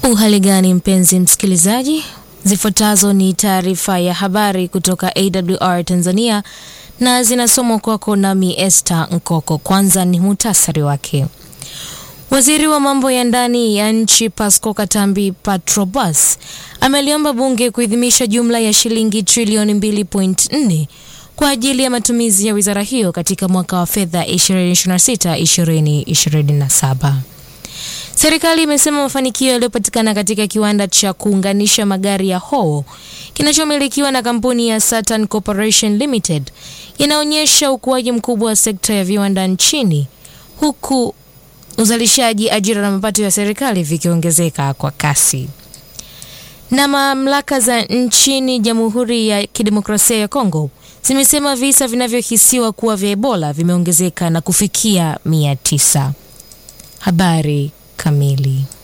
Uhali gani mpenzi msikilizaji, zifuatazo ni taarifa ya habari kutoka AWR Tanzania na zinasomwa kwako nami Esther Nkoko. Kwanza ni muhtasari wake. Waziri wa mambo ya ndani ya nchi Pasco Katambi Patrobas ameliomba bunge kuidhinisha jumla ya shilingi trilioni 2.4 kwa ajili ya matumizi ya wizara hiyo katika mwaka wa fedha 2026-2027. Serikali imesema mafanikio yaliyopatikana katika kiwanda cha kuunganisha magari ya Howo kinachomilikiwa na kampuni ya Saturn Corporation Limited yanaonyesha ukuaji mkubwa wa sekta ya viwanda nchini huku uzalishaji, ajira na mapato ya serikali vikiongezeka kwa kasi. Na mamlaka za nchini Jamhuri ya Kidemokrasia ya Kongo zimesema visa vinavyohisiwa kuwa vya Ebola vimeongezeka na kufikia mia tisa. Habari kamili.